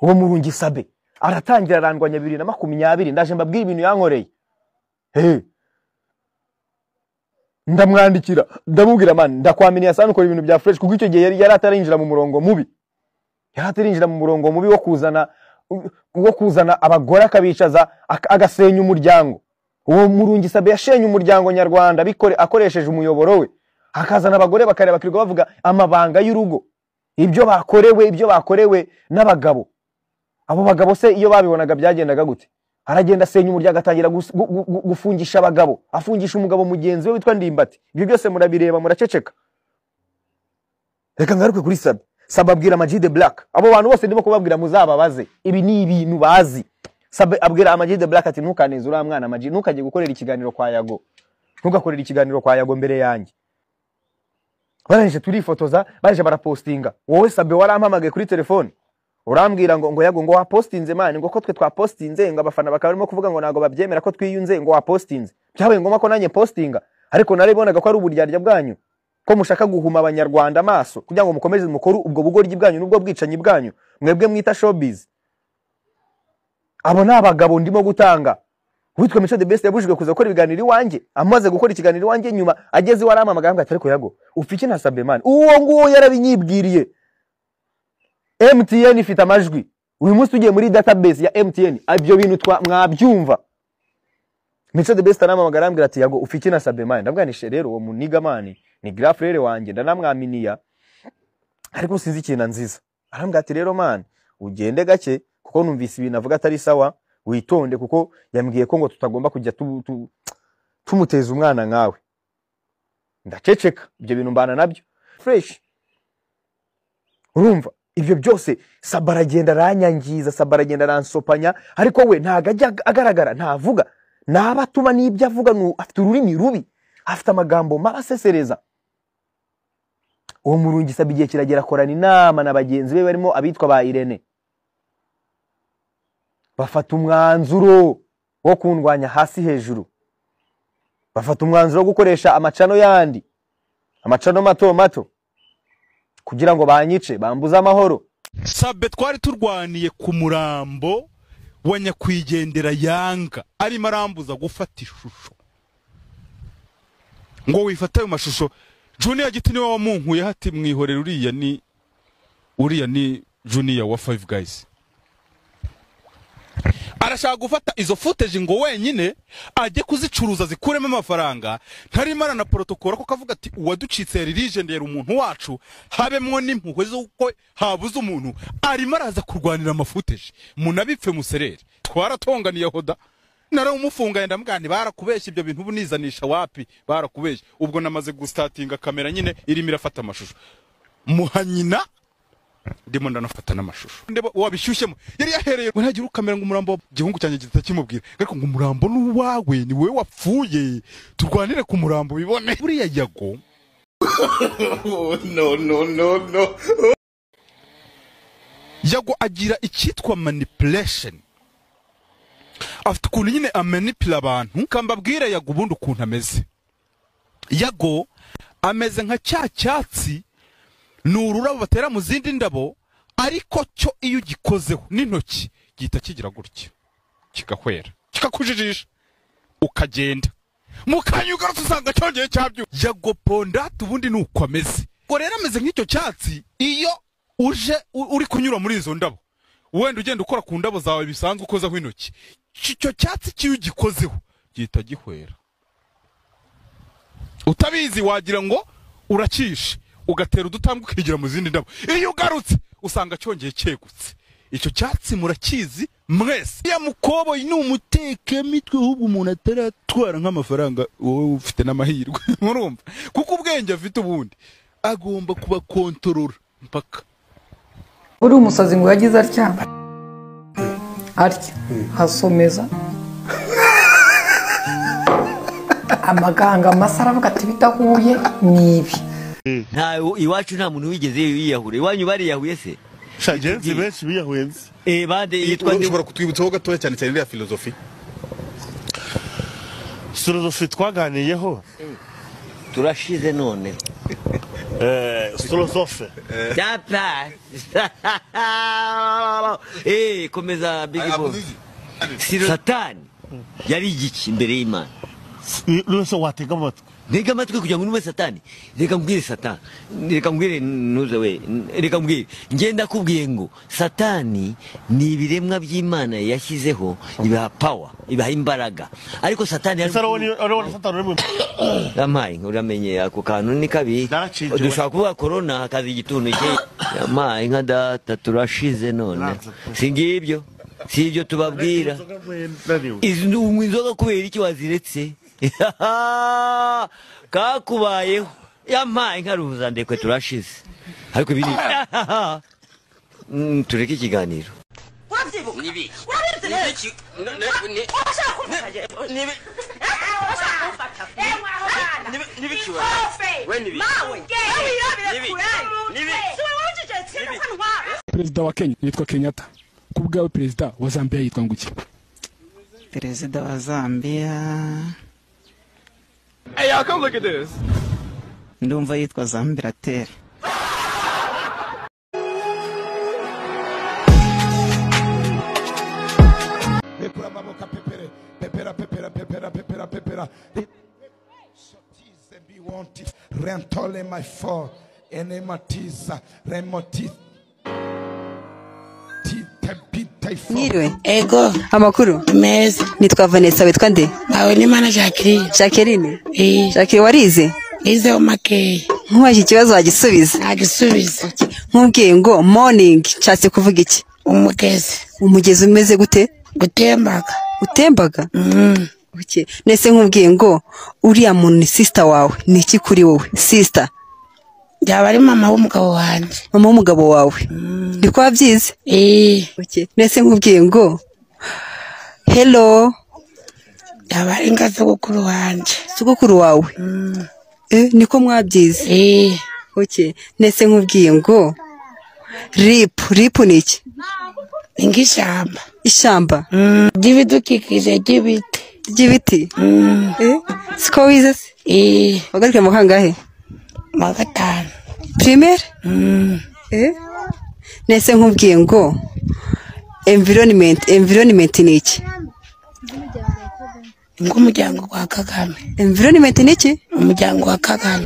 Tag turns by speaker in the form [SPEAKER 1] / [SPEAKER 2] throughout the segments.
[SPEAKER 1] uwo murungi sabe aratangira arandwanya bibiri na makumyabiri ndaje mbabwira ibintu yankoreye Hey. ndamwandikira ndamubwira mani ndakwaminiye asana ukora ibintu bya fureshi kuko icyo gihe yari yari atarinjira mu murongo mubi yari atarinjira mu murongo mubi wo kuzana wo kuzana abagore akabicaza ak- agasenya umuryango uwo murungi sabe yashenye umuryango nyarwanda bikore akoresheje umuyoboro we hakazana abagore bakareba bakirirwa bavuga amabanga y'urugo ibyo bakorewe ibyo bakorewe n'abagabo abo bagabo se iyo babibonaga byagendaga gute aragenda asenya umuryango atangira gus- gu- gu- gu- gufungisha abagabo afungisha umugabo mugenzi we witwa ndimbati ibyo byose murabireba muraceceka reka ngaruke kuri sabe sabe abwira amajide black abo bantu bose ndimo kubabwira muzababaze ibi ni ibintu bazi sabe abwira amajide black ati ntukaneze uriya mwana amajide ntukajye gukorera ikiganiro kwa yago ntugakorere ikiganiro kwa yago mbere yanjye barangije turifotoza baje barapostinga wowe sabe warampamagaye kuri telefone urambwira ngo ngo yago ngo wapostinze mani ngo ko twe twapostinze ngo abafana bakaba barimo kuvuga ngo ntabwo babyemera ko twiyunze ngo wapostinze byabaye ngombwa ko nanjye postinga ariko naribonaga ko ari uburyarya bwanyu ko mushaka guhuma abanyarwanda amaso kugira ngo mukomeze mukore ubwo bugoryi bwanyu n'ubwo bwicanyi bwanyu mwebwe mwita showbiz abo ni abagabo ndimo gutanga witwa mico the best yabujijwe kuza gukora ibiganiro iwanjye amaze gukora ikiganiro iwanjye nyuma ageze iwe arampamagaye ambwira ati ariko yago upfa iki na sabemani uwo nguwo yarabinyibwiriye mtn ifite amajwi uyu munsi tugiye muri database ya mtn ibyo bintu twa- mwabyumva mico the best anamamagara arambwira ati yago ufi iki na sabemani ndabwanishe rero uwo munigamani ni graf rero wanjye ndanamwaminiya ariko sinzi ikintu nziza arambwira ati rero man ugende gake kuko numvise ibintu avuga atari sawa witonde kuko yambwiye ko ngo tutagomba kujya tu, tu, tumuteza umwana nkawe ndaceceka ibyo bintu mbana nabyo fresh urumva ibyo byose saba aragenda aranyangiza saba aragenda aransopanya ariko we ntago ajya agaragara ntavuga naba atuma n'ibyo avuga ni u- afite ururimi rubi afite amagambo mabi asesereza uwo murungi saba igihe kiragera akorana inama na bagenzi be barimo abitwa ba irene bafata umwanzuro wo kundwanya hasi hejuru bafata umwanzuro wo gukoresha amacano yandi amacano mato mato kugira ngo banyice bambuze amahoro
[SPEAKER 2] sabe twari turwaniye ku murambo wa nyakwigendera yanga arimo arambuza gufata ishusho ngo wifate ayo mashusho juniya giti niwe wamunkuyeho ati mwihorere uriya ni uriya ni juniya wa five guys arashaka gufata izo footage ngo wenyine ajye kuzicuruza zikuremo amafaranga ntarimo aranaporotokora kuko avuga ati uwaducitse yari ligendera umuntu wacu habemwo n'impuhwe z'uko habuze umuntu arimo araza kurwanira amafuteje munabipfe muserere twaratonganiye hoda narawumufunga yenda mgani barakubeshya ibyo bintu bunizanisha wapi barakubeshya ubwo namaze gustatinga kamera nyine irimo irafata amashusho muhanyina ndimo ndanafata n'amashusho ndeba wabishyushyemo yari yahereye waragira ukamera ngo umurambo wa- igihungu cyanjye gihita kimubwira ariko ngo umurambo ni uwawe ni wowe wapfuye turwanire ku murambo bibone buriya yago
[SPEAKER 3] Oh, no, no, no, no.
[SPEAKER 2] yago agira icyitwa manipulation afite ukuntu nyine amanipira abantu kambabwire yago ubundi ukuntu ameze yago ameze nka cya cyatsi ni ururabo batera mu zindi ndabo ariko cyo iyo ugikozeho n'intoki gihita kigira gutya kigahwera kikakujijisha ukagenda mu kanya ugarutse usanga cyongeye cyabyuka yago pondati ubundi ni uko ameze ngo rero ameze nk'icyo cyatsi iyo uje u- uri kunyura muri izo ndabo wenda ugenda ukora ku ndabo zawe bisanzwe ukozaho intoki icyo cyatsi kiyo ugikozeho gihita gihwera utabizi wagira ngo urakishe ugatera udutambwe ukigira mu zindi ndabo iyo ugarutse usanga cyongeye cyegutse icyo cyatsi murakizi mwese ya mukoboyi ni umutekemitwe ahubwo umuntu ataratwara nk'amafaranga wowe ufite n'amahirwe murumva kuko ubwenge afite ubundi agomba kubakontorora mpaka
[SPEAKER 4] uri umusazi ngo yagize atya atya hasomeza amaganga masa aravuga ati bidahuye ni ibi
[SPEAKER 5] nta iwacu nta muntu wigeze yiyahura iwanyu bariyahuye se
[SPEAKER 3] sha jenzi benshi biyahuyenze
[SPEAKER 5] eh bande yitwa nde
[SPEAKER 2] ushobora kutwibutsaho gatoya cyane cyane iriya filozofi
[SPEAKER 3] filozofi twaganiyeho
[SPEAKER 5] turashize none
[SPEAKER 6] sitorosofe
[SPEAKER 5] Tata. Eh, komeza Big Boss. Satani yari igiki imbere y'Imana.
[SPEAKER 6] wese watega amatwi
[SPEAKER 5] Ntega amatwi kugira ngo ntume Satani. Reka mbwire Satani. Reka mbwire ntuze we. Reka mbwire. Njye ndakubwiye ngo Satani ni ibiremwa by'Imana yashyizeho ibiha power, ibiha imbaraga. Ariko Satani
[SPEAKER 6] ese ariwo na satani uri mu
[SPEAKER 5] Yamaye uramenye ako kantu ni kabi.
[SPEAKER 6] Naracitse.
[SPEAKER 5] Dushobora kuvuga corona hakaza igituntu cye. Yamaye nka data turashize none. Singibyo. Si ibyo tubabwira. Izi unywa inzoga kubera iki waziretse? Kakubayeho. Yamaye nka ruza ndekwe turashize. Ariko ibi ni- Mm, tureke ikiganiro.
[SPEAKER 7] wabyibuka ni ibiki urabirutse rero urashaka kumfata jyewe ni ibiki urashaka kumfata yewe aho bana ni ibiki we we ni ibiki mawe yewe wirabire kurani ni ibiki si wowe ucecetse cyane kanwa
[SPEAKER 8] perezida wa kenya yitwa kenyatta ku bwawe perezida wa zambia yitwa nguki
[SPEAKER 9] perezida wa zambia ndumva yitwa zambirateri
[SPEAKER 10] pekura maboka pepere pepera pepera pepera pepera pepera sotize biwonti rentole my fall enematiza remoti
[SPEAKER 11] Mwiriwe. Ego. Amakuru. Meza. Nitwa Vanessa witwa nde? Nawe ni Mana Jacqueline. Jacqueline. Eh. Jacqueline warize? Nize umakeye. Nkubaje ikibazo wagisubiza? Nagisubiza. Nkubwiye ngo morning nshatse kuvuga iki? Umugezi. Umugezi umeze gute? Gutembaga. Utembaga? Mm. Okay. Nese nkubwiye ngo uriya muntu ni sister wawe ni iki kuri wowe sister yaba ari mama w'umugabo wanjye mama w'umugabo wawe ndi ko wabyize Okay. nese nkubwiye ngo hello yaba ari nka sogokuru wanjye sogokuru wawe eh, niko mwabyize Okay. nese nkubwiye ngo rip rip ni iki ni nk'ishyamba ishyamba ry'ibidukikije ry'ibiti ry'ibiti Eh, siko wize se wagarike mu kangahe mu gatanu primaire Eh? nese nkubwiye ngo environment environment ni iki nk'umuryango wa kagame environment ni iki umuryango wa kagame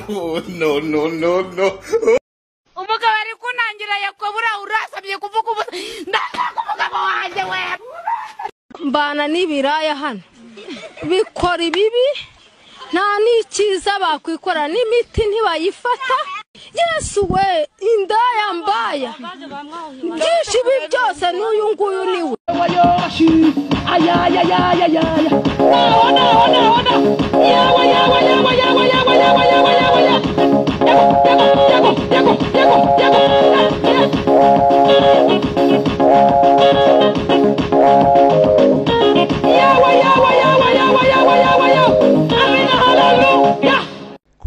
[SPEAKER 3] no, no, no, no.
[SPEAKER 7] umugabo ari kunangira yakobura urasabye kuvuga ubu ndashaka umugabo wanjye we mbana n'ibiraya hano bikora ibibi nta n'ikiza bakwikora n'imiti ntibayifata yesu we indaya mbaya byinshi ibi byose n'uyu nguyu ni we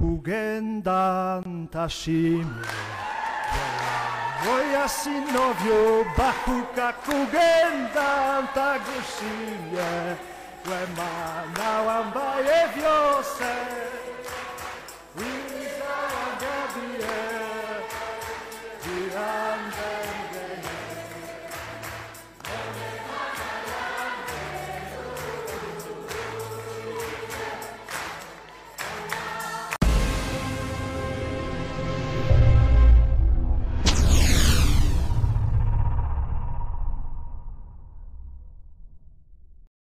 [SPEAKER 10] kugenda ntashimye moja synowiu bachuka kugenda ntagusimie łema na łambaje wiosek